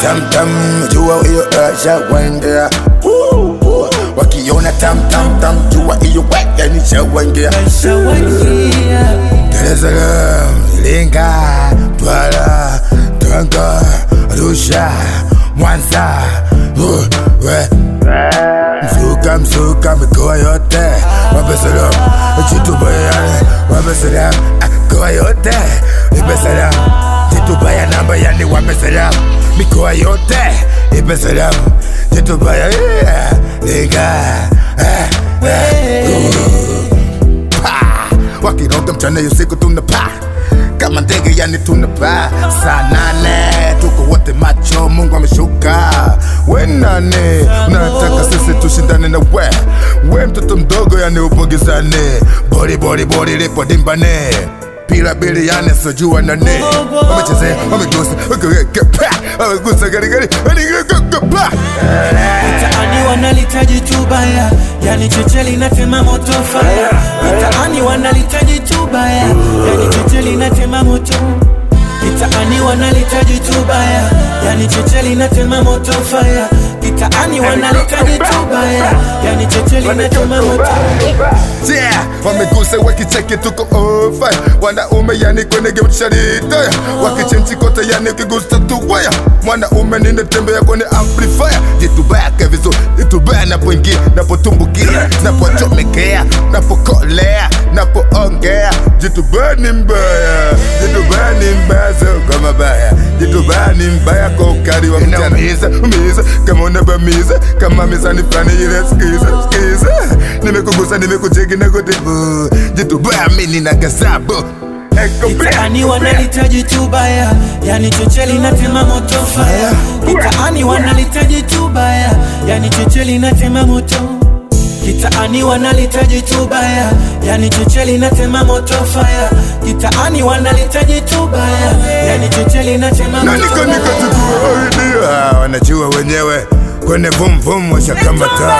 tamtam jua hiyo shawaingia wakiona tamtamtam jua hiyo yani shawaingia Dar es Salaam, Iringa, Twara, Tanga, Arusha, Mwanza, uh, we. Mzuka mzuka mikoa yote wape salam jitubayani wape salam mikoa yote ipe salam jitubaya namba yani wape salam mikoa yote ipe salam jitubaya yeah, Iringa, eh, eh, uh. Pa! wakiroga mchana hiyo siku tunapaa kama ndege yani tunapaa saa nane tuko wote macho mungu ameshuka we nane unataka sisi tushindane na we we mtoto mdogo yani upogezane bori bori bori lipo dimbane pila bili yani sojua nane wamechezea wamegusa wamegusa wamegusa garigari pa Mitaani wanalitaji tu baya, yani cheche linatema moto fire. Mitaani wanalitaji tu baya, yani cheche linatema moto. Mitaani wanalitaji tu baya, yani cheche linatema moto fire. Mitaani wanalitaji tu baya, yani cheche linatema moto. Yeah, wamegusa wakicheki tuko ofa wanaume yani kwenye game sharita wakichenji kote yani ukigusa tu waya mwanaume ninatembea kwenye amplifier jitubake vizuri jitubaya napoingia napotumbukia napochomekea napokolea napoongea jitubaya ni mbaya jitubaya ni mbaya sio kama baya jitubaya ni mbaya kwa ukali wa mchana umiza umiza kama unabamiza kama mizani fulani ile skiza skiza nimekugusa nimekucheki na kutibu jitubaya mimi na gazabu Mitaani wanalitaji tu baya, yani cheche linatema moto fire. Mitaani wanalitaji tu baya, yani cheche linatema moto. Kitaani wanalitaji tu baya, yani cheche linatema moto fire. Kitaani wanalitaji tu baya, yani cheche linatema na moto. niko niko tukuaidia wanajua wenyewe kwenye vum vum washakamata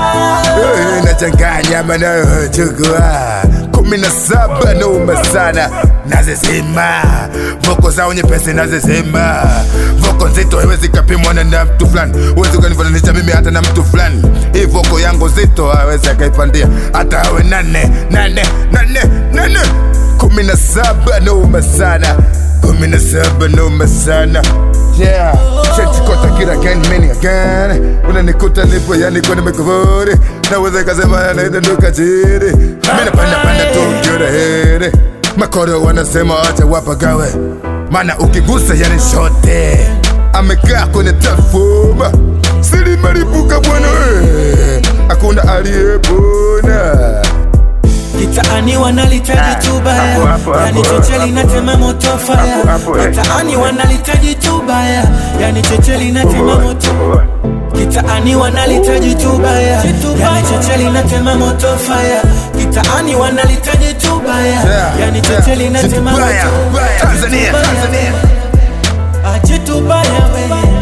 Eh, nachanganya manayochukua kumi na saba noma sana nazizima voko zao nyepesi nazizima voko nzito haiwezi kapimwa na na mtu fulani huwezi ukanifananisha mimi hata na mtu fulani hii voko yangu zito hawezi akaipandia hata awe nane nane nane nane kumi na saba noma sana kumi na saba noma sana Yeah, shachikota kila again, many again Unanikuta nipo yani kwenye mikrofoni Naweza kasema yanaenda nduka chini Mina panda panda tu ukiona heri Makoro wanasema acha wapagawe Mana ukigusa yani shote Amekaa kwenye tafuma Siri maripuka bwana eh. Hakuna aliyepona Kitaani wanalitaji tu baya, Hapo, hapo, yani hapo, cheche linatema moto fire. Hapo, hapo, eh. Kitaani wanalitaji tu baya, yani cheche linatema moto. Kitaani wanalitaji tu baya, yani cheche linatema moto fire. Kitaani wanalitaji tu baya, Yeah, yani yeah. cheche linatema Baya, moto. baya. Tanzania, Tanzania Aje tu baya we,